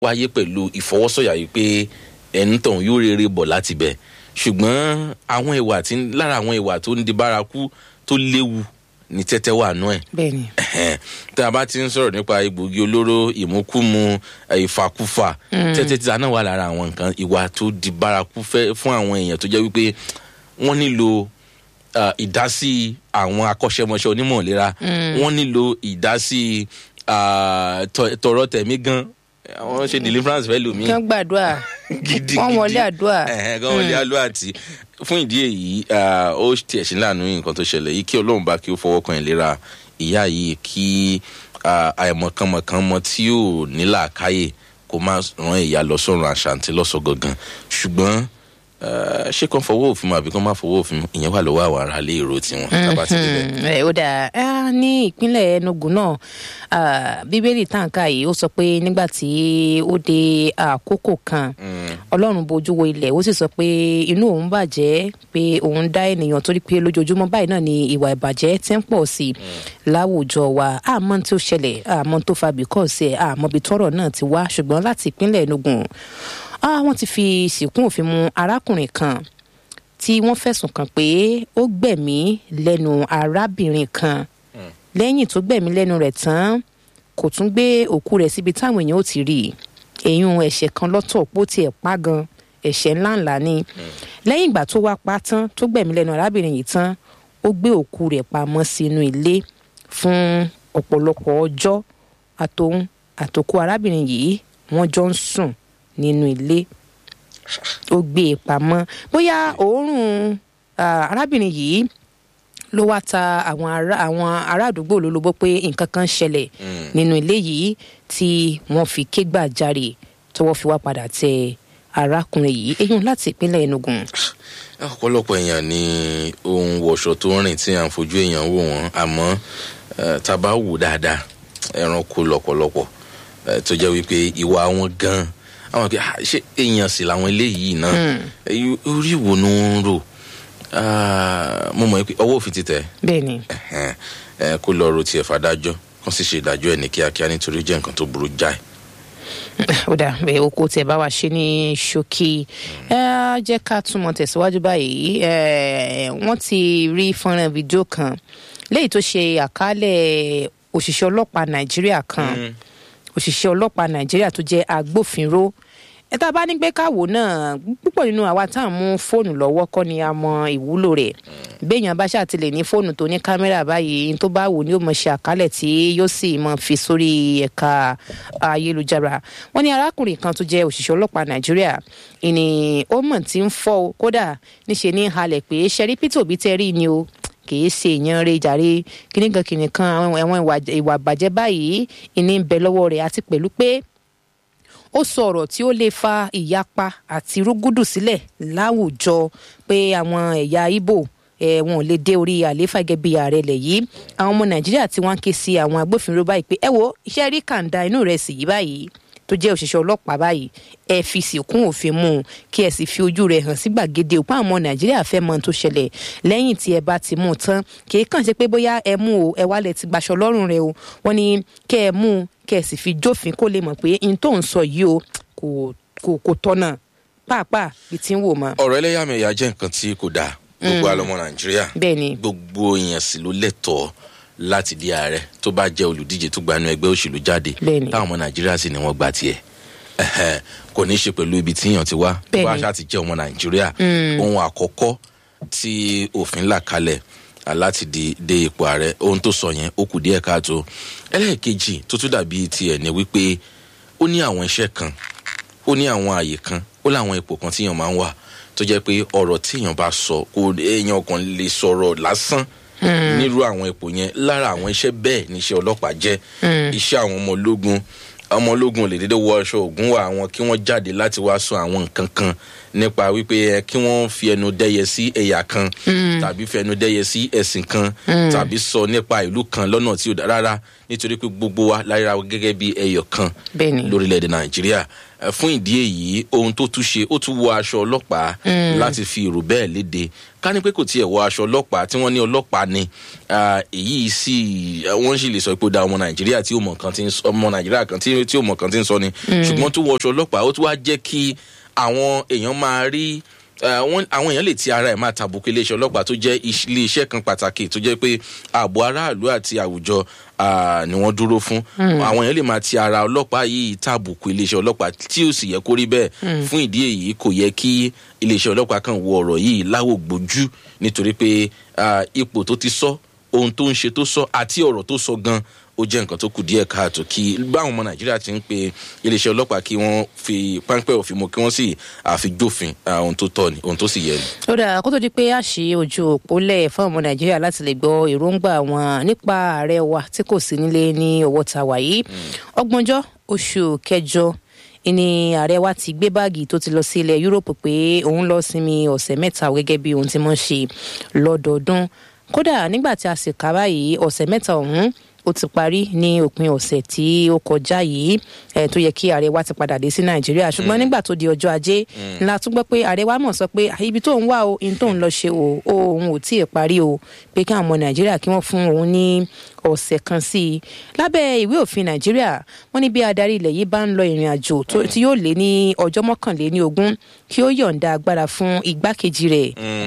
wáyé pẹ̀lú ìfọwọ́sọ̀yà yìí pé ẹni tọ̀hún yóò rere bọ̀ láti bẹ̀ ṣùgbọ́n àwọn ìwà tí lára àwọn ìwà tó ń di bárakú tó léwu ní tẹ́tẹ́ wà nú ẹ̀ bẹ́ẹ̀ni Ẹ̀hẹ́n. tá a bá ti ń sọ̀rọ̀ nípa egbògi olóró ìmúkúmu eh, ìfàkúfà tẹ́tẹ́ títa náà wà lára àwọn nǹkan ìwà tó di bárakú fẹ́ fún àwọn èèyàn tó jẹ́ wípé wọ́n nílò ah, ìdásí àwọn akọ́ṣẹ́mọṣẹ́ onímọ̀ ìlera wọ́n nílò ìdásí ah, tọ- tọrọ tẹ̀mí gan àwọn ṣe deliverance fẹ́ lómi kí wọ́n gbàdúrà gidi wọ́n wọlé àdúrà ẹ̀hẹ́n gan wọlé àdúrà tí fún ìdí èyí ah, ó tiẹ̀ sí láàánú nǹkan tó ṣẹlẹ̀ yìí kí ọlọ́run bá kí ó fọwọ́ kan ìlera ìyá yìí kí ah, àìmọ̀kànmọ̀kànmọ̀ tí ò nílà káyè kó má ràn ìyá lọ sọ́run àṣàǹtí lọ́sọ̀ gangan ṣùgbọ́n ah, ṣé kàn fọwọ́ òfin mu àbí kàn má fọwọ́ òfin mu ìyẹn wà lọ́wọ́ àwọn ará ilé èrò tiwọn tábà ti débẹ̀. Mm, ẹ, ó dáa Ah, ní ìpínlẹ̀ enugu náà ah, bíbélì tàǹkà yìí ó sọ pé nígbà tí ó dé àkókò kan ọlọ́run bojú wo ilẹ̀ ó sì sọ pé inú òun bàjẹ́ pé òun dá ènìyàn torí pé lójoojúmọ́ báyìí náà ni ìwà ìbàjẹ́ ti ń pọ̀ sí i láwùjọ wa àmọ́ tí ó ṣẹlẹ̀ àmọ́ tó fa bìkọ́ọ̀sì ẹ̀ àmọ́ bí tọ́rọ̀ náà ti wá ṣùgbọ́n láti ìpínlẹ̀ enugu ah, wọ́n ti fi sìnkún òfin mu arákùnrin kan tí wọ́n fẹ̀sùn kàn pé ó gbẹ̀mí lẹ́nu arábìnrin kan lẹ́yìn tó gbẹ̀mí lẹ́nu rẹ̀ tán kò tún gbé òkú rẹ̀ síbi táwọn èèyàn ò ti rí i èyún ẹ̀ṣẹ̀ kan lọ́tọ̀ pó tiẹ̀ pa gan ẹ̀ṣẹ̀ ńláńlá ni lẹ́yìn ìgbà tó wá pa tán tó gbẹ̀mí lẹ́nu arábìnrin yìí tán ó gbé òkú rẹ̀ pamọ́ sínú ilé fún ọ̀pọ̀lọpọ̀ ọjọ́ àtòun àtòkù arábìnrin yìí wọ́n jọ ń sùn nínú ilé ó gbé e pamọ́ bóyá òórùn ah, arábìnrin yìí ló wá ta àwọn ará àwọn ará àdúgbò lólobó pé nǹkan kan ṣẹlẹ̀ nínú ilé yìí tí wọ́n fi ké gbàjarè tọwọ́ fi wá padà tẹ arákùnrin yìí eyín láti ìpínlẹ̀ enugu. ọ̀pọ̀lọpọ̀ èèyàn ní ohun wọ̀ṣọ tó ń rìn tí à ń fojú èèyàn wò wọ́n àmọ́ eh, tá a bá wò dáadáa ẹranko lọ̀pọ̀lọpọ̀ eh, tó jẹ́ wípé ìwà wọn gan àwọn kì í "Ah, ṣé èèyàn sì làwọn eléyìí náà Eh, orí wo ni wọ́n ń rò Ah, mo mọ̀ pé ọwọ́ òfin ti tẹ̀ bẹ́ẹ̀ ni ẹ̀hẹ́n, eh, kó lọ ro tiẹ̀ fàdájọ́ kó sì ṣe ìdájọ́ ẹ̀ ní kíákíá nítorí ó jẹ́ nǹkan tó burú jáì. ó dà bẹ́ẹ̀ oko tẹ̀ bá wa ṣe ní ṣókí ẹ á jẹ́ ká túmọ̀ tẹ̀síwájú báyìí ẹ, wọ́n ti rí fọ́nrán fídíò kan léyìí tó ṣe àkálẹ̀ òṣìṣẹ́ ọlọ́pàá nàìjíríà kan òṣìṣẹ́ ọlọ́pàá nàìjíríà tó jẹ́ agbófinró ẹ tá a bá ní pé káwò náà púpọ̀ nínú àwa tá à ń mú fóònù lọ́wọ́ kọ́ ni a mọ ìwúlò rẹ̀ béèyàn bá ṣàtìlẹ̀ ní fóònù tó ní kámẹ́rà báyìí tó bá wù ní ó mọ̀ ṣe àkálẹ̀ tí yóò sì mọ̀ fi sórí ẹ̀ka ayélujára wọ́n ní arákùnrin kan tó jẹ́ òṣìṣẹ́ ọlọ́pàá nàìjíríà ìní ó mọ̀ tí ń fọ́ o kódà níṣe ní halẹ̀ pé ṣẹ́rí peter obi tẹ́ rí ni o kìí ṣe èèyàn rẹ jàre kìnìkan kìnìkan àwọn ẹ̀wọ̀n ìwà- ìwà bàjẹ́ báyìí ìní ń bẹ lọ́wọ́ rẹ̀ àti pẹ̀lú pé ó sọ ọ̀rọ̀ tí ó lè fa ìyapa àti rúgúdù sílẹ̀ láwùjọ pé àwọn ẹ̀yà ibo eh, wọn ò lè dé orí àlééfà gẹ́gẹ́ bí ààrẹ ilẹ̀ yìí àwọn ọmọ nàìjíríà tí wọ́n ń ké sí àwọn agbófinró báyìí pé ẹ wo iṣẹ́ rí kàńdà inú rẹ̀ sì yí báyìí tó jẹ́ òṣìṣẹ́ ọlọ́pàá báyìí ẹ fi sìnkún òfin mú un kí ẹ sì fi ojú rẹ̀ hàn sí gbàgede òpá àwọn ọmọ nàìjíríà fẹ́ mọ ohun tó ṣẹlẹ̀ lẹ́yìn tí ẹ bá ti mú un tán kì í kàn ṣe pé bóyá ẹ mú o ẹ wálẹ̀ ti gbaṣọ lọ́rùn rẹ o wọ́n ní kẹ́ ẹ mú un kẹ́ ẹ sì fi jófin kó lè mọ̀ pé n tó ń sọ yìí o kò kò kò tọ́nà pàápàá bí ti ń wò mọ́. ọ̀rọ̀ ẹlẹ́yàmẹ̀yà jẹ́ nǹkan tí kò dáa gbogbo àlọ́mọ nàìjíríà bẹ́ẹ̀ ni gbogbo èèyàn sì ló lẹ́tọ̀ọ́ láti di ààrẹ tó bá jẹ́ olùdíje tó gbanú ẹgbẹ́ òṣèlú jáde Bẹ́ẹ̀ni. táwọn ọmọ nàìjíríà sì ni wọ́n gba tiẹ̀ Ẹ̀hẹ́n, kò ní í ṣe pẹ̀lú ibi tíyàn ti wá tó bá Bẹ́ẹ̀ni. ṣáà ti jẹ́ ọmọ nàìjíríà ohun àkọ́kọ́ tí òfin là kalẹ̀ à, láti di dé ipò ààrẹ ohun tó sọ yẹn ó kù díẹ̀ káàtó ẹlẹ́ẹ̀kejì tó tún dàbí tiẹ̀ ni wípé ó ní àwọn iṣẹ́ kan ó ní àwọn àyè kan ó láwọn ipò kan tíyàn máa ń wà tó jẹ́ pé ọ̀rọ̀ tíyàn bá sọ kò èèyàn kan lè sọ̀rọ̀ lásán nírú àwọn ipò yẹn lára àwọn iṣẹ́ bẹ́ẹ̀ níṣẹ́ ọlọ́pàá jẹ́ iṣẹ́ àwọn ọmọ ológun ọmọ ológun ò lè dédé wọ aṣọ ògùn wà àwọn kí wọ́n jáde láti wá sọ àwọn nǹkan kan nípa wípé ẹ kí wọ́n fi ẹnu dẹ́yẹ sí ẹ̀yà kan tàbí fi ẹnu dẹ́yẹ sí ẹ̀sìn kan tàbí sọ nípa ìlú kan lọ́nà tí ò dá rárá nítorí pé gbogbo wa lára wa gẹ́gẹ́ bí ẹyọ kan bẹ́ẹ̀ ni lórílẹ̀‐èdè nàìjíríà Eh, fún ìdí èyí ohun tó tún ṣe ó tún wọ aṣọ ọlọ́pàá láti fi èrò bẹ́ẹ̀ léde ká ní pé kò tiẹ̀ wọ aṣọ ọlọ́pàá tí wọ́n ní ọlọ́pàá ni ah, èyí sì eh, wọ́n sì lè sọ pé ó da ọmọ nàìjíríà tí ó mọ̀ kan ti ń sọ ọmọ nàìjíríà kan tí tí ó mọ̀ kan ti ń sọ ni ṣùgbọ́n tó wọ aṣọ ọlọ́pàá ó tún wá jẹ́ kí àwọn èèyàn máa rí eh, wọ́n- àwọn èèyàn lè ti ara ẹ̀ máa tàbùkù iléeṣẹ́ ọlọ́pàá tó jẹ́ iṣ- iléeṣẹ́ kan pàtàkì tó jẹ́ pé ààbò aráàlú àti àwùjọ ah, ni wọ́n dúró fún àwọn èèyàn lè máa ti ara ọlọ́pàá yìí tàbùkù iléeṣẹ́ ọlọ́pàá tí ó sì yẹ kó rí bẹ́ẹ̀ fún ìdí èyí kò yẹ kí iléeṣẹ́ ọlọ́pàá kan wo ọ̀rọ̀ yìí láwò gbójú nítorí pé ah, ipò tó ti sọ ohun tó ń ṣe tó sọ àti ọ̀rọ̀ tó sọ gan ó jẹ́ nǹkan tó kù díẹ̀ káàtó kí báwọn ọmọ nàìjíríà ti ń pe iléeṣẹ́ ọlọ́pàá kí wọ́n fi páńpẹ́ òfin mu kí wọ́n sì àfijófin ah, ohun tó tọ́ ni ohun tó sì yẹ ni. ó dáa kó tó di pé a ṣí ojú òpó lẹ̀ fún ọmọ nàìjíríà láti lè gbọ́ èròǹgbà wọn nípa ààrẹ wa tí kò sí nílé ní ọwọ́ ta wà yìí ọgbọ̀njọ́ oṣù kẹjọ ni ààrẹ wa ti gbé báàgì tó ti lọ sí ilẹ̀ yúróòpù pé òun lọ sinmi ọ̀sẹ̀ mẹ́ta gẹ́gẹ́ bí ohun tí wọ́n ṣe lọ́dọọdún kódà nígbà tí a sì kà báyìí ọ̀sẹ̀ mẹ́ta ọ̀hún ó ti parí ní òpin ọ̀sẹ̀ tí ó kọjá yìí ẹ̀ tó yẹ kí ààrẹ wa ti padà dé sí nàìjíríà ṣùgbọ́n nígbà tó di ọjọ́ ajé ńlá tún gbọ́ pé ààrẹ wa mọ̀ sọ pé "Ah, ibi tó ń wá o in tó ń lọ ṣe o o òun ò tí ì parí o pé kí àwọn ọmọ nàìjíríà kí wọ́n fún òun ní ọ̀sẹ̀ kan sí i lábẹ́ ìwé òfin nàìjíríà wọ́n ní bí adarí ilẹ̀ yìí bá ń lọ ìrìn àjò tó- tí yóò lé ní ọjọ́ mọ́kànléní ogún kí ó yọ̀ǹda agbára fún igbákejì rẹ̀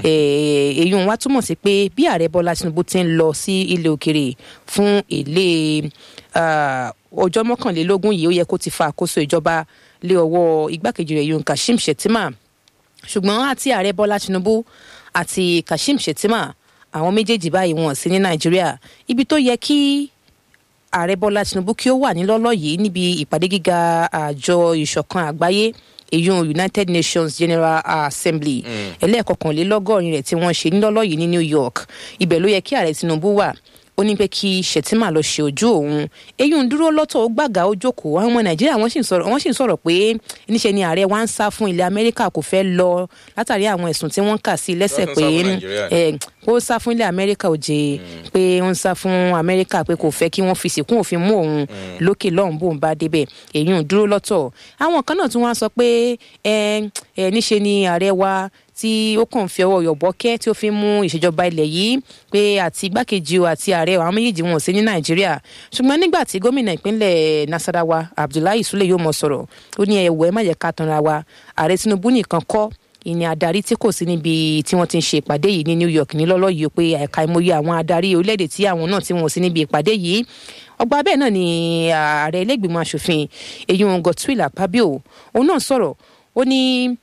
Eh, èyí wá túmọ̀ sí pé bí ààrẹ bọ́lá tinubu ti ń lọ sí ilé òkèrè fún èlé ah, ọjọ́ mọ́kànlélógún yìí ó yẹ kó ti fa àkóso ìjọba lé ọwọ́ igbákejì rẹ̀ yun kashim shettima ṣùgbọ́n àti ààrẹ bọ́lá tinubu àti kashim shettima àwọn méjèèjì báyìí wọn sí ní nàìjíríà ibi tó yẹ kí ààrẹ bọ́lá tinubu kí ó wà nílọ́lọ́ yìí níbi ìpàdé gíga àjọ ìṣọ̀kan àgbáyé èyún united nations general assembly ẹlẹ́ẹ̀kọkànlélọ́gọ́rin rẹ̀ tí wọ́n ṣe nílọ́lọ́ yìí ní new york ibẹ̀ ló yẹ kí ààrẹ tinubu wà ó ní pé kí shettima lọ ṣe ojú òun eyín ń dúró lọ́tọ̀ ó gbàgà ó jókòó àwọn ọmọ nàìjíríà wọ́n sì ń sọ̀rọ̀ wọ́n sì ń sọ̀rọ̀ pé níṣẹ́ ni ààrẹ wa ń sá fún ilẹ̀ amẹ́ríkà kò fẹ́ lọ látàrí àwọn ẹ̀sùn tí wọ́n kà sí i lẹ́sẹ̀ Wọ́n pé sá fún Nàìjíríà. ẹ ó sá fún ilẹ̀ amẹ́ríkà òjè pé ó ń sá fún amẹ́ríkà pé kò fẹ́ kí wọ́n fi sìnkún òfin mú òun lókè lọ́hùn bóun bá débẹ̀ èyí ń dúró lọ́tọ̀ àwọn kan náà tún wá sọ pé ẹ ẹ níṣe ni ààrẹ wa tí ó kàn fi ọwọ́ yọ̀bọ́kẹ́ tí ó fi ń mú ìṣèjọba ilẹ̀ yìí pé àti igbákejì o àti ààrẹ àwọn méjèèjì wọn ò sí ní nàìjíríà ṣùgbọ́n nígbà tí gómìnà ìpínlẹ̀ nasarawa abdullahi sule yóò mọ sọ̀rọ̀ ó ní ẹ̀wọ̀ ẹ má yẹ ká tanra wa ààrẹ tinubu nìkan kọ́ ìní adarí tí kò sí níbi tí wọ́n ti ń ṣe ìpàdé yìí ní new york ní lọ́lọ́ yìí pé ẹ̀ka ìmọ̀ye àwọn adarí orílẹ̀-èdè tí àwọn náà tí wọ́n sí níbi ìpàdé yìí ọgbà bẹ́ẹ̀ náà ni ààrẹ ilé-ìgbìmọ̀ asòfin èyí wọn godswill akpabio òun náà sọ̀rọ̀ ó ní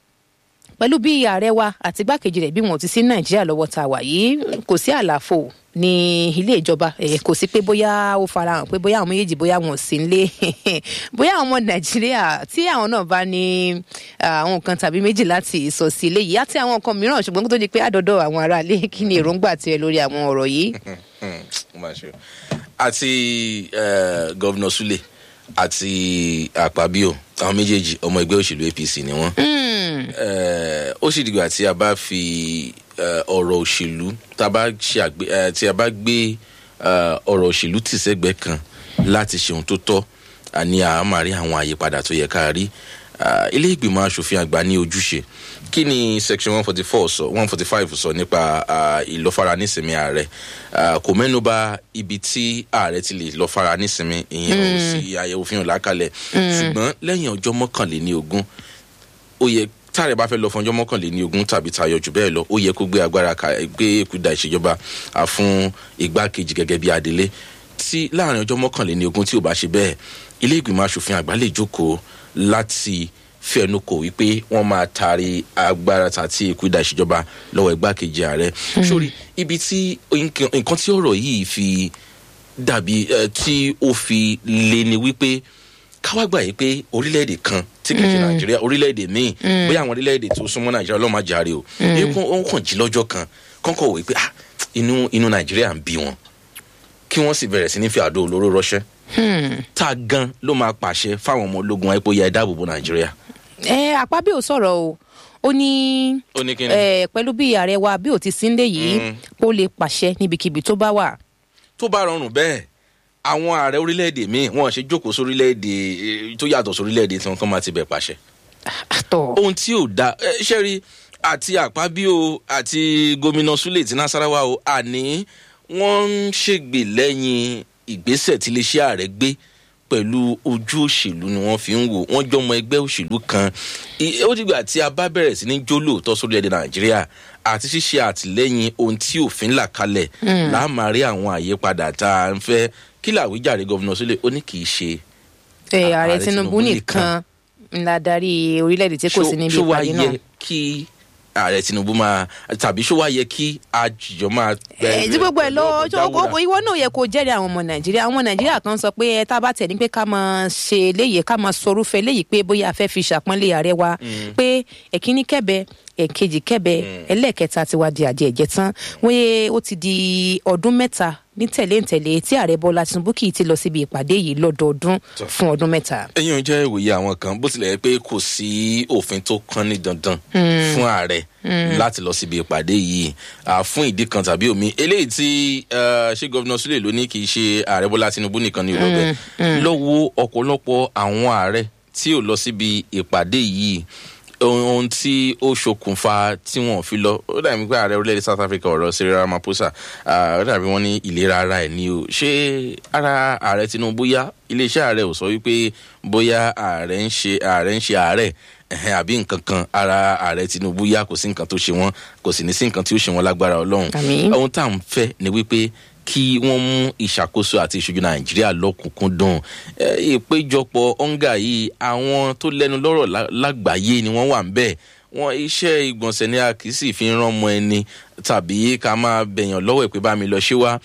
pẹ̀lú bí ààrẹ wa àti igbákejì rẹ̀ bí wọn ò ti sí nàìjíríà lọ́wọ́ tá a wà yìí kò sí àlàfo ní ilé ìjọba ẹ kò sí pé bóyá ó farahàn pé bóyá àwọn méjèèjì bóyá wọn ò sí nílé bóyá àwọn ọmọ nàìjíríà tí àwọn náà bá ní àwọn nǹkan tàbí méjì láti sọ sí ilé yìí àti àwọn nǹkan mìíràn ṣùgbọ́n kó tó di pé àdọ́dọ̀ àwọn aráalé kí ni èròǹgbà tiẹ̀ lórí àwọn ọ̀rọ̀ yìí. Ó máa ṣe o. àti eh, gọ́vnà sule àti àpábíò àwọn méjèèjì ọmọ ẹgbẹ́ òṣèlú apc ni wọ́n. Eh, ó sì dìgbà tí a bá fi eh, ọ̀rọ̀ òṣèlú tá a bá ṣe àgbé eh, tí a bá gbé eh, ọ̀rọ̀ òṣèlú tì sẹ́gbẹ̀ẹ́ kan láti ṣe ohun tó tọ́ àní a máa rí àwọn àyípadà tó yẹ ká rí Ah, ilé ìgbìmọ̀ asòfin àgbà ní ojúṣe kí ni section one forty four sọ one forty five sọ nípa ah, ìlọ́fara nísìnyí ààrẹ Ah, kò mẹ́nuba ibi tí ààrẹ ti lè lọ́fara nísìnyí ìyẹn ò sí àyẹ̀wò fi hàn lákàlẹ̀ ṣùgbọ́n lẹ́yìn ọjọ́ mọ́kànléní ogún ó yẹ táàrẹ bá fẹ́ lọ fún ọjọ́ mọ́kànléní ogún tàbí tayọ jù bẹ́ẹ̀ lọ ó yẹ kó gbé agbára ka gbé èkúdà ìṣèjọba ah, fún igbákejì gẹ́gẹ́ bí adelé tí láàrin ọjọ́ mọ́kànléní ogún tí ò bá ṣe bẹ́ẹ̀ ilé ìgbìmọ̀ asòfin àgbà lè jókòó láti fẹnu kò wípé wọn máa taari agbára tàti ìkúdà ìṣèjọba lọ́wọ́ igbákejì ààrẹ sórí ibi tí nǹkan nǹkan tí ọ̀rọ̀ yìí fi dàbí eh, tí ó fi lé ni wípé káwá gbà yìí pé orílẹ̀-èdè kan tí kìí ṣe nàìjíríà orílẹ̀-èdè míì bóyá àwọn orílẹ̀-èdè tó súnmọ́ nàìjíríà ọlọ́mọ àjàre o èyí kan ó kàn jí lọ́jọ́ kan kọ́kọ́ wò pé ah inú inú nàìjíríà ń bí wọn kí wọ́n sì bẹ̀rẹ̀ sí ní fi àdó olóró rọ́ṣẹ́ tá a gan ló máa pàṣẹ fáwọn ọmọ ológun ẹ̀pọ̀ ya ìdáàbòbò nàìjíríà. ẹ àpábí ò sọ̀rọ̀ o ó ní ó ní kí ni. ẹ pẹ̀lú bí ààrẹ wa bí ò ti sí nílé yìí ó lè pàṣẹ níbikíbi tó bá wà. tó bá rọrùn bẹ́ẹ̀ àwọn ààrẹ orílẹ̀-èdè míì wọ́n ṣe jókòó sórílẹ̀-èdè eh, tó yàtọ̀ sórílẹ̀-èdè tí wọ́n kàn máa ti bẹ̀ pàṣẹ àtọ̀ ohun tí ò da ẹ ṣe rí àti àpábíò àti gómìnà Sule ti Nasarawa o àní wọ́n ń ṣègbè lẹ́yìn ìgbésẹ̀ tí iléeṣẹ́ ààrẹ gbé pẹ̀lú ojú òṣèlú ni wọ́n fi ń wò wọ́n jọmọ ẹgbẹ́ òṣèlú kan I- ó dìgbà tí a bá bẹ̀rẹ̀ sí ní jó lóòótọ́ sórílẹ̀-èdè Nàìjíríà àti ṣíṣe àtìlẹ́yìn ohun tí òfin là kalẹ̀ láàmà rí àwọn àyípadà tá a ń fẹ́ kí làwíjàre gómìnà Sule ó ní kì í ṣe ẹ ààrẹ Ààrẹ Tinubu Tinubu nìkan ńlá darí orílẹ̀-èdè tí kò sí níbi ṣó wá ìpàdé náà. yẹ kí ààrẹ Tinubu máa tàbí ṣó wá yẹ kí àjọ máa. ẹ tí gbogbo ẹ lọ jáwúra? ọjọ́ ìwọ náà yẹ kó jẹ́rìí àwọn ọmọ nàìjíríà àwọn ọmọ nàìjíríà kan sọ pé ẹ tá a bá tẹ̀ ní pé ká máa ṣe léyìí ká máa sọrúfẹ́ léyìí pé bóyá a fẹ́ fi ṣàpọ́nlé ààrẹ wa pé ẹ̀kíní kẹ́bẹ ẹ̀kejì kẹ́bẹ ẹlẹ́ẹ̀kẹta ti wá di àdìẹ ẹ̀jẹ̀ tán wọ́n yé ó ti di ọdún mẹ́ta ní tẹ̀léǹtẹ̀lé tí ààrẹ bọ́lá tinubu kì í ti lọ síbi ìpàdé yìí lọ́dọọdún fún ọdún mẹ́ta. ẹ̀yin ò jẹ́ ìwòye àwọn kan bó tilẹ̀ jẹ́ pé kò sí òfin tó kán ní dandan fún ààrẹ láti lọ síbi ìpàdé yìí à, fún ìdí kan tàbí omi eléyìí tí eh, ṣé gọ́vnà Sule ló ní kì í ṣe ààrẹ Bọ́lá Tinubu nìkan ní ìlọ́bẹ̀ lọ́wọ́ ọ̀pọ̀lọpọ̀ àwọn ààrẹ tí ò lọ síbi ìpàdé yìí ohun ohun tí ó ṣokùnfà tí wọn ò fi lọ ó dàbí pé ààrẹ orílẹ̀-èdè South Africa ọ̀rọ̀ Cyril Ramaphosa ah, ó dàbí wọn ní ìlera ara ẹ̀ ní o ṣé ara ààrẹ Tinubu yá iléeṣẹ́ ààrẹ ò sọ wípé bóyá ààrẹ ń ṣe ààrẹ ń ṣe ààrẹ ẹ̀hẹ́n àbí nǹkan kan ara ààrẹ Tinubu yá kò sí nǹkan tó ṣe wọ́n kò sì ní sí nǹkan tí ó ṣe wọ́n lágbára Ọlọ́run Àmín. ohun tá à ń fẹ́ ni wípé kí wọ́n mú ìṣàkóso àti ìṣojú nàìjíríà lọ́kùnkúndùn Eh, ìpéjọpọ̀ ọ̀ǹgà yìí àwọn tó lẹ́nu lọ́rọ̀ lá- lágbàáyé ni wọ́n wà ń bẹ̀ wọn iṣẹ́ ìgbọ̀nsẹ̀ ni a kì í sì fi ń rán ọmọ ẹni tàbí ká máa bẹ̀yàn lọ́wọ́ ẹ̀ pé bá mi lọ ṣé wá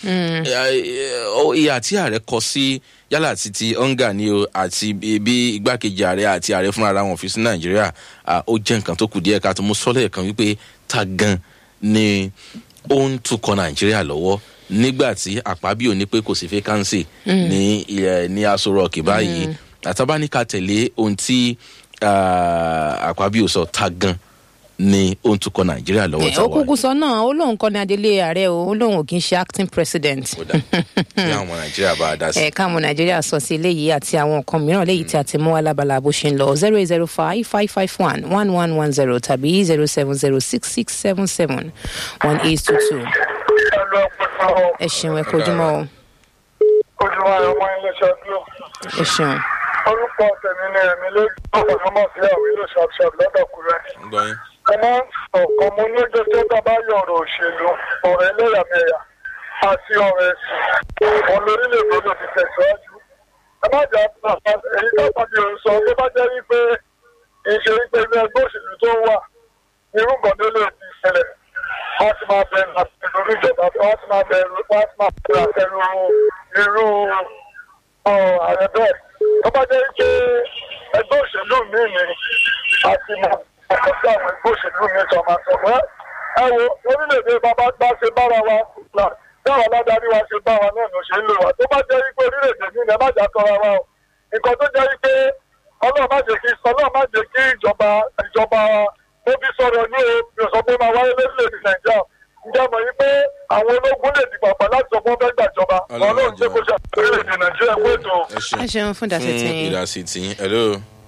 ìyà tí ààrẹ kọ sí yálà àti ti ọ̀ǹgà ni o àti bí bí igbákejì ààrẹ àti ààrẹ fúnra ara wọn fi sí nàìjíríà ah, ó jẹ́ nǹkan tó kù díẹ̀ ká tó mú sọ́lẹ̀ kan wípé ta gan ni ó ń tukọ̀ nàìjíríà lọ́wọ́ nígbà tí àpábíò ní pé kò sí fẹ́kánsì ní ilẹ̀ ní aṣọ rọ̀ọ̀kì báyìí àtàbáníkà tẹ̀lé ohun tí ah, àpábíò sọ ta gan ni ó ń tukọ̀ nàìjíríà lọ́wọ́ ó táwa kúkú sọ náà ó lóun kọ́ ní adelé ààrẹ o ó lóun ò kí ń ṣe acting president. ó dà tí àwọn ọmọ nàìjíríà bá a dá sí. ẹ káàmù nàìjíríà sọ sí eléyìí àti àwọn nǹkan mìíràn léyìí tí a ti mú alábala bó ṣe ń lọ zero eight zero five five five one one one one zero tàbí zero seven zero six six seven seven one eight two two ẹlò ọpọlọ ẹ ṣeun ẹ kojúmọ́ o ojúmọ́ ọmọ iléeṣẹ́ glo ẹ ṣeun orúkọ tèmi ni ẹ̀mí lórí ọ̀pọ̀lọpọ̀ sí àwọn ìlú ṣàpṣàp lọ́dọ̀kúrẹ́ gbọ́ yín. mo máa ń sọ ọ̀kan mo ní ojú tó bá bá yọ ọ̀rọ̀ òṣèlú ọ̀rọ̀ ẹlẹ́yàmẹ̀yà àti ọ̀rọ̀ ẹ̀sìn wọn lórílẹ̀-èdè ló ti tẹ̀síwájú ẹ má jà pàpà èyí tó pàdé òun sọ tó bá jẹ́ wípé ìṣe wípé ilé ẹgbẹ́ òṣèlú tó wà irú nǹkan tó lè ti ṣẹlẹ̀ wọ́n ti máa bẹ̀rù àtẹ̀rù níjọba wọ́n ti máa bẹ̀rù wọ́n ti máa bẹ̀rù àtẹ̀rù irú ọ̀rọ̀ ààrẹ bẹ́ẹ̀ tó bá jẹ́ wípé ẹgbẹ́ òṣèlú mi ni àti máa àkọsí àwọn ẹgbẹ́ òṣèlú mi tó máa sọ pé ẹ wo orílẹ̀-èdè bàbá bá ṣe bára wa là táwọn aládarí wa ṣe bá wa náà ló ṣe ń lò wá tó bá jẹ́ wípé orílẹ̀-èdè mi ni ẹ má jà tọra wa o nǹkan tó jẹ́ wípé ọlọ́run má jẹ́ kí ọlọ́run má jẹ́ kí ìjọba ìjọba ó fi sọ̀rọ̀ ní o mi ò sọ pé máa wáyé lórílẹ̀-èdè nàìjíríà ǹjẹ́ mọ̀ yí pé àwọn ológun lè dìgbà pa láti sọ pé wọ́n fẹ́ gbàjọba Ọlọ́run ọlọ́run ṣe kó ṣe orílẹ̀-èdè nàìjíríà kó ètò ẹ ṣeun ẹ ṣeun fún ìdásí tí fún ìdásí tiyín hello.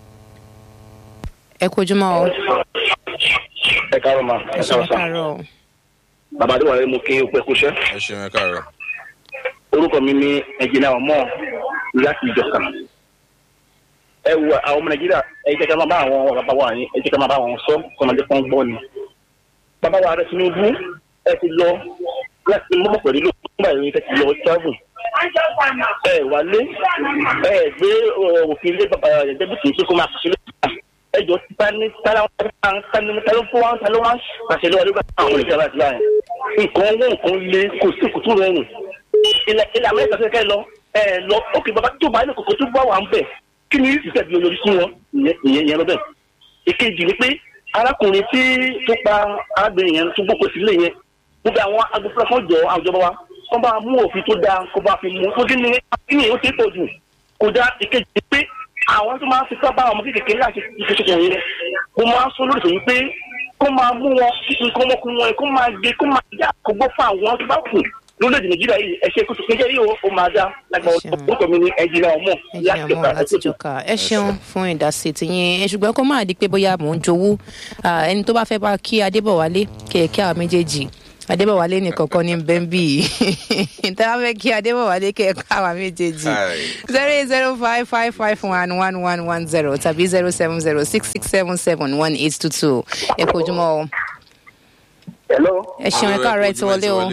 ẹ kojúmọ́ o ẹ káàárọ̀ ma ẹ ẹ ṣeun káàárọ̀ sa káàárọ̀ o bàbá àdúrà rẹ mo kí n pẹ kúṣẹ́ ẹ ṣeun ẹ káàárọ̀. orúkọ mi ní ẹnjìnà ọmọ láti ìjọka ẹ wo àwọn ọmọ nàìjíríà ẹ jẹ́ ká máa bá àwọn bàbá wa yín ẹ jẹ́ ká máa bá wọn sọ kọ́mọdé kan gbọ́ ni bàbá wa rẹ Tinubu ẹ ti lọ láti mọ́mọ́ pẹ̀lú ló nígbà yìí ẹ ti lọ travel ẹ wálé ẹ gbé òfin ilé bàbá ẹ̀ẹ́dẹ́gbẹ̀sì tó kó máa ṣe lóṣù ẹjọ ti ta ní tala tani talo fún wa talo wa pàṣẹ lọ́wọ́ nígbà àwọn olùkọ́ àti báyìí nǹkan owó nǹkan lé kò sí kùtù rọrùn ilẹ̀ ilẹ̀ amẹ́ríkà tó kẹ́ lọ ẹ lọ ókè bàbá tó bá ní kòkó tó bá wà ń bẹ̀ kí ni yìí tẹ̀sí olórí sí wọn ìyẹn ìyẹn lọ́bẹ̀ ìkejì ni pé arákùnrin tí tó pa arábìnrin yẹn tó gbókò sílé yẹn gbogbo àwọn agbófinró kan jọ àwùjọba wa kó bá mú òfin tó dáa kó bá fi mú kó kí ni kí ni ó ti pọ̀ jù kò dá ìkejì ni pé àwọn tó máa ń fipá bá ọmọ kékeré láti ìfẹsẹ̀kọ̀ yẹn mo máa ń sọ lórí ìfẹ̀yìn pé kó máa mú wọn nǹkan ọmọkùnrin wọn kó máa gé kó máa yá àkógbó fún àwọn tó bá kù lórílẹ̀‐èdè nàìjíríà yìí ẹ ṣe kótó kékeré yìí ó máa dá lágbà Ẹ ṣeun. orúkọ mi ní ẹnjìnà ọmọ ẹjẹ àmọ láti jọka ẹ ṣeun fún ìdásí tìyín ẹ ṣùgbọ́n kó máa di pé bóyá mò ń jowú Ah, ẹni tó bá fẹ́ bá kí adébọ̀wálé kẹ̀kẹ́ àwọn méjèèjì adébọ̀wálé nìkan kan ní bẹ́ńbì yìí tẹ́ wá fẹ́ kí adébọ̀wálé kẹ̀kẹ́ àwọn méjèèjì Hi. zero eight zero five five five one one one one zero tàbí zero seven zero six six seven seven one eight two two ẹ kò jùmọ̀ o hello ẹ ṣeun ẹ káàárọ̀ ẹ ti wọlé o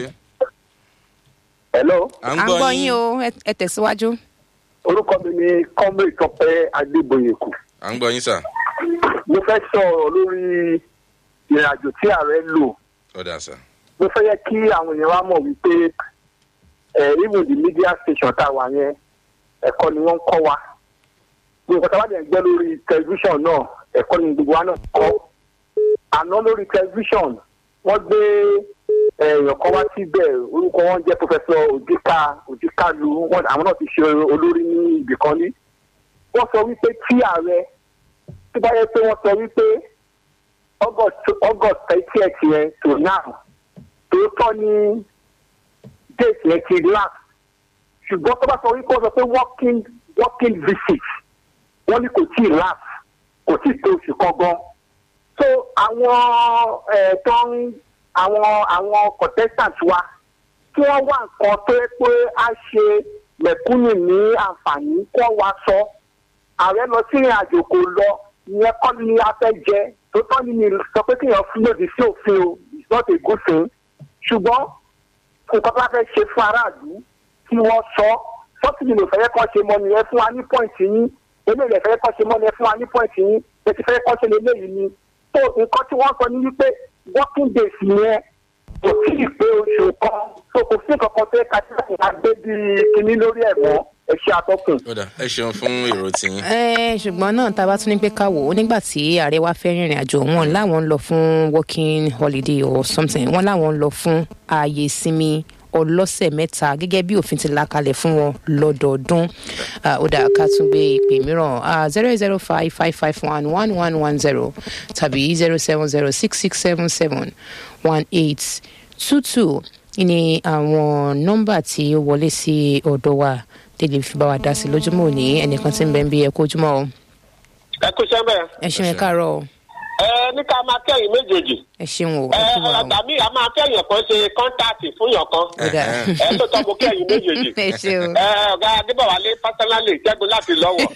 hello à à ń gbọ́ yín o ẹ- ẹ tẹ̀síwájú. orúkọ mi ní kọ́mí ìtọ́pẹ́ adébóyèkù à ń gbọ́ yín sà mo fẹ́ sọ̀rọ̀ lórí ìrìn àjò tí ààrẹ lò ọ̀dà sà mo fẹ́ yẹ kí àwọn èèyàn wa mọ̀ wípé ẹ̀ even the media station tá a wà yẹn ẹ̀kọ́ ni wọ́n ń kọ́ wa gbogbo nǹkan tá a bá dẹ̀ ń gbẹ́ lórí tẹlifíṣàn náà ẹ̀kọ́ ni gbogbo wa náà kọ́ àná lórí tẹlifíṣàn wọ́n gbé èèyàn kan wá síbẹ̀ orúkọ wọn jẹ́ pòfẹ́sọ òjìká òjìkálu wọn àwọn náà ti ṣe olórí ní ibìkan ní wọ́n sọ wípé tí ààrẹ tó bá yẹ pé wọ́n sọ wípé august august thirtieth yẹn to now tòótọ́ ní date yẹn ti last ṣùgbọ́n tó bá sọ wípé wọ́n sọ pé working working visit wọ́n ní kò tí ì last kò tí ì tó oṣù kan gan so àwọn ẹ̀ tó ń àwọn àwọn contestant wa kí wọ́n wá nǹkan tó yẹ pé á ṣe mẹ̀kúnnù ní àǹfààní kó wá sọ ààrẹ lọ sí ìrìn àjò kò lọ ìyẹn kọ́ ni a fẹ́ jẹ tó tọ́ ni mi sọ pé kéèyàn fún lòdì sí òfin o it's not a good thing ṣùgbọ́n nǹkan tó bá fẹ́ ṣe fún aráàlú kí wọ́n sọ sọ́sìdì ló fẹ́ kọ́ ṣe mọ́ ni ẹ fún wa ní pọ́ìntì yín eléyìí lè fẹ́ kọ́ ṣe mọ́ ni ẹ fún wa ní pọ́ìntì yín ẹ ti fẹ́ kọ́ ṣe léléyìí ni tó nǹkan tí wọ́n sọ ní wípé working days yẹn kò tí ì pé oṣù kan tó kò sí nǹkan kan tó yẹ ká tí wọ́n á gbé bíi kinní lórí ẹ̀ mọ́ ẹ ṣe àtọ́kùn. ọ̀dà ẹ ṣeun fún èrò tiyín ẹ ṣùgbọ́n náà tá a bá tún ní pé ká wò ó nígbà tí ààrẹ wa fẹ́ rìnrìn àjò wọn láwọn ń lọ fún working holiday or something wọn láwọn ń lọ fún ààyè ìsinmi ọlọ́sẹ̀ mẹ́ta gẹ́gẹ́ bí òfin ti là kalẹ̀ fún wọn lọ́dọọdún Ah, ó dà ká tún gbé ìpè mìíràn zero zero five five five one one one one zero tàbí zero seven zero six six seven seven one eight two two ní àwọn nọ́mbà tí ó wọlé sí ọ̀dọ̀ wa tẹ́lẹ̀ fi bá wa dá sí lójúmọ́ òní ẹnìkan tí ń bẹ ń bí ẹ kó ojúmọ́ o ẹ kú sẹ́mbẹ̀. ẹ ṣeun ẹ káàárọ̀ o ẹ ní ká máa kẹ́yìn méjèèjì. ẹ ṣeun o ẹ ẹ kú wa o ọ̀gá mi a máa kẹ́yìn kan ṣe kọ́ńtáàtì fún yàn kan. ó dà ẹ tó tọ́ mo kẹ́yìn méjèèjì. ẹ ṣeun ẹ ọ̀gá adébọ̀wálé pásánálì jẹ́gun láti lọ́wọ́.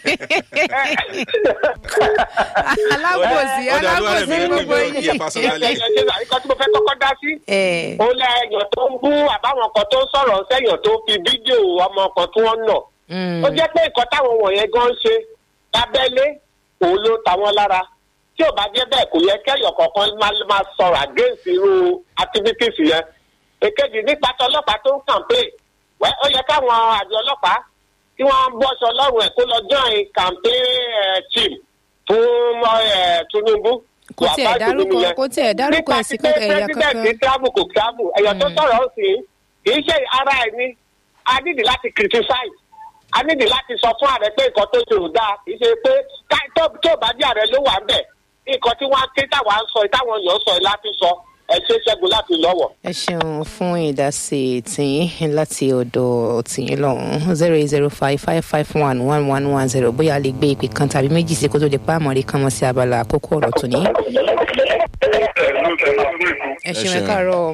alábòsí Ó dà, olúwa rẹ̀ alábòsí mi gbogbo ló ń bí ẹ personally. ẹ ṣe àríkọ́ tí mo fẹ́ kọ́kọ́ dá sí. ẹ ó lẹ ẹyàn tó ń bú àbáwọn kan tó ń sọ̀rọ̀ sẹ́yìn tó fi fídíò ọmọ kan tí wọ́n nà. mm, ó jẹ́ pé nǹkan táwọn wọ̀nyẹn gan ń ṣe lábẹ́lé òun ló ta wọ́n lára tí ò bá jẹ́ bẹ́ẹ̀ kò yẹ kẹ́yọ̀ kọ̀ọ̀kan máa máa sọ̀rọ̀ against irú activities yẹn. èkejì nípa tọlọ́pàá tó ń campaign wẹ́ ó yẹ káwọn àjọ ọlọ́pàá tí wọ́n ń bọ́ṣọ lọ́rùn ẹ̀ kó lọ join campaign eh, team fún eh, Tinubu. kò tiẹ̀ Wàá bá Tinubu dárúkọ yẹn kò tiẹ̀ dárúkọ ẹ̀sìn kankan ẹ̀yà kankan president travel kò travel ẹ̀yàn tó sọ̀rọ̀ sí kì í ṣe ara ẹ̀ ni a nídìí láti criticize a nídìí láti sọ fún ààrẹ pé nǹkan tó ṣe ò dáa kì í ṣe pé ká- tó tó bá jẹ́ ààrẹ ló wà ń bẹ̀ nǹkan tí wọ́n á ké táwa ń sọ táwọn èèyàn sọ ẹ̀ láti sọ ẹ̀ ṣe ṣẹ́gun láti lọ́wọ́. ẹ ṣeun fún ìdásí tìyín láti ọ̀dọ̀ tìyín lọ́hùn zero eight zero five five five one one one one zero bóyá a lè gbé ìpè kan tàbí méjì sí kó tó di pa àmọ́rí kan mọ́ sí abala àkókò ọ̀rọ̀ tòní. ẹ ṣeun ẹ ṣeun. káàárọ̀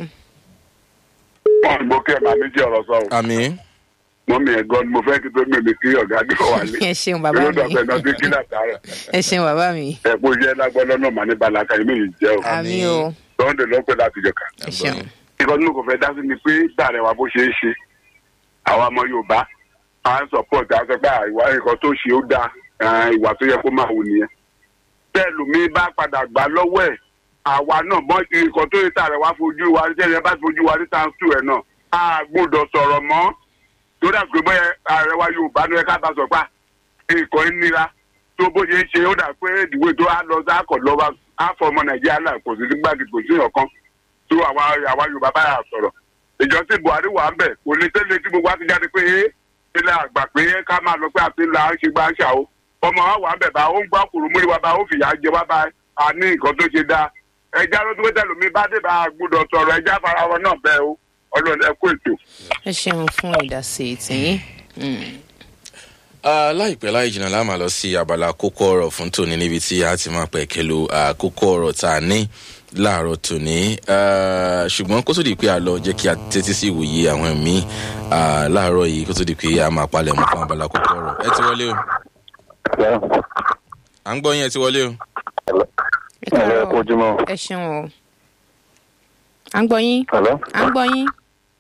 mo kí ẹ máa méjì ọ̀rọ̀ sọ o àmì mọ́ mi ẹ̀ gan ni mo fẹ́ kí tó mímí kí ọ̀gá gbé wálé ẹ ṣeun bàbá yóò mi dọ̀bẹ̀ náà sí kí látàárọ̀ ẹ ṣeun bàbá mi ẹ̀ kó jẹ́ lágbọ́dọ̀ náà mà ní balaka yìí méjì jẹ́ o àmì o lọ́ndẹ̀ ló ń pè láti jọ̀ka. ẹ ṣeun ìkọ́ nínú kò fẹ́ dá sí ni pé gbàrẹ̀ wa bó ṣe é ṣe àwa ọmọ yorùbá à ń support à ń sọ pé à, ìwà nǹkan tó ṣe ó dáa ah, ìwà tó yẹ kó máa wù nìyẹn bẹ́ẹ̀ lómi bá padà gbà lọ́wọ́ ẹ̀ àwa náà mọ nǹkan tó yẹ tààrẹ wá fojú wa ní tẹ́lẹ̀ bá fojú wa ní times two ẹ̀ náà a gbọ́dọ̀ sọ̀rọ̀ mọ́ torí àgbẹ̀ bẹ́ẹ̀ ààrẹ wa yorùbá ló yẹ ká bá sọ pé à, nǹkan ń nira tó bó ṣe ń ṣe ó dà pé ìdìbò tó á lọ sáàkọ̀ lọ́wọ́ á fọ ọmọ nàìjíríà là kò sí gbàgede kò sí ọ̀kan tó àwa àwa yorùbá báyà sọ̀rọ̀ ìjọsìn buhari wà ń bẹ̀ kò ní tẹ́lẹ̀ tí gbogbo wa ti jáde pé ẹ́ ilẹ̀ àgbà pé ká máa lọ pé àti ńlá ń ṣe gbá ń ṣà ó ọmọ wa wà ń bẹ̀ bá ó ń gbọ́ kùrù múri wa bá ó fìyà jẹ wá bá a ní nǹkan tó ṣe dáa ẹja ló dúró tẹ̀lé mi bá dé bá a gbúdọ̀ sọ̀rọ̀ ẹja fara wọn náà bẹ́ẹ̀ o ọlọ́run ẹ kó ètò. ẹ ṣeun fún ìdásí tìyín. Mm. Ah, láìpẹ́ láì jìnnà láà máa lọ sí abala kókó ọ̀rọ̀ fún tòní níbi tí a ti máa pẹ̀ kẹlu kókó ọ̀rọ̀ tá a ní láàárọ̀ tòní Ah, ṣùgbọ́n kó tó di pé a lọ jẹ́ kí a tẹ́tí sí ìwòye àwọn míì ah, láàárọ̀ yìí kó tó di pé a máa palẹ̀ mọ́ fún abala kókó ọ̀rọ̀ ẹ ti wọlé o à ń gbọ́ yín ẹ ti wọlé o. ẹ káàárọ̀ ẹ ṣeun o. à ń gbọ́ yín à ń gbọ́ yín.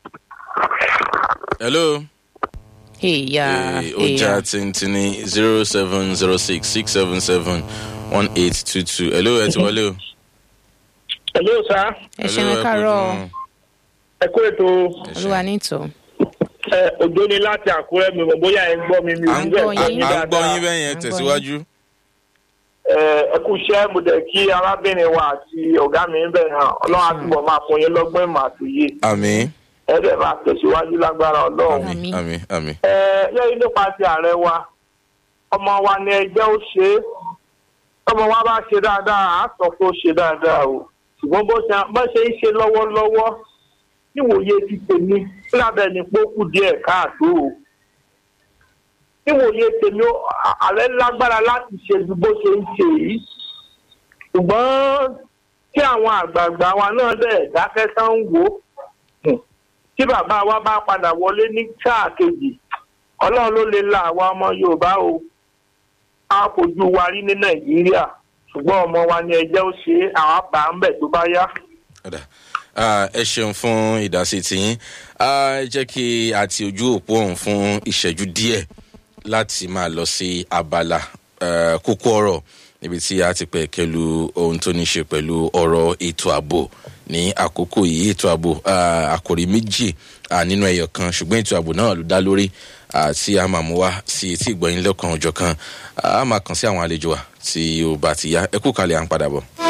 hello. èèyà Eh, ó já tìǹtìǹní zero seven zero six six seven seven one eight two two hello ẹ ti wọlé o. hello sir ẹ ṣeun ẹ káàárọ̀ ẹ kó ètò olúwa nítò. ẹ òjò ni láti àkúrẹ́ mi mọ̀ bóyá ẹ ń gbọ́ mi mi ò à ń ní gbọ́ bẹ́ẹ̀ yín. gbọ́ à ń gbọ́ yín bẹ́ẹ̀ À yẹn ń gbọ́ tẹ̀síwájú. ẹ ẹ kú iṣẹ́ mo dẹ̀ kí arábìnrin wa àti ọ̀gá mi ń bẹ̀ hàn ọlọ́run àtúbọ̀ máa fún yín lọ́gbọ́n ìmọ̀ àtòyé àmì ẹ dẹ̀ máa tẹ̀síwájú lágbára ọlọ́run. àmì Àmín. àmì àmì. ẹ lẹ́yìn nípa ti ààrẹ wa ọmọ wa ni ẹgbẹ́ ó ṣe é ọmọ wa bá ṣe dáadáa á sọ pé ó ṣe dáadáa o ṣùgbọ́n bó ṣe bó ṣe ń ṣe lọ́wọ́lọ́wọ́ níwòye ti tèmi lábẹ́ ni pé ó kù díẹ̀ káàtó o níwòye tèmi ó- à- ààrẹ lágbára láti ṣe ju bó ṣe ń ṣe yìí ṣùgbọ́n tí àwọn àgbààgbà wa náà dẹ̀ dákẹ́ tán ń wò ó tí bàbá wa bá padà wọlé ní sáà kejì ọlọ́run ló lè la àwa ọmọ yorùbá o a fojú wa rí ní nàìjíríà ṣùgbọ́n ọmọ wa ni ẹjẹ́ ó ṣe é àwọn bá ń bẹ̀ tó bá yá. Ọ̀dà. Ah, ẹ ṣeun fún ìdásí tiyín Ah, ẹ jẹ́ kí a ti ojú òpó ọ̀hún fún ìṣẹ́jú díẹ̀ láti máa lọ sí abala eh, kókó ọ̀rọ̀ níbi tí a ti pẹ̀ kẹlu ohun tó ní ṣe pẹ̀lú ọ̀rọ̀ ètò ààbò ní àkókò yìí ètò ààbò ah, àkòrí méjì ah, nínú ẹyọ kan ṣùgbọ́n ètò ààbò náà ló dá lórí ah, tí a máa mú wá sí etí ìgbọ̀nyìn lọ́kàn ọjọ́ kan a máa kàn sí àwọn àlejò wa tí ó bá ti yá ẹ kú kalẹ̀ à ń padà bọ̀.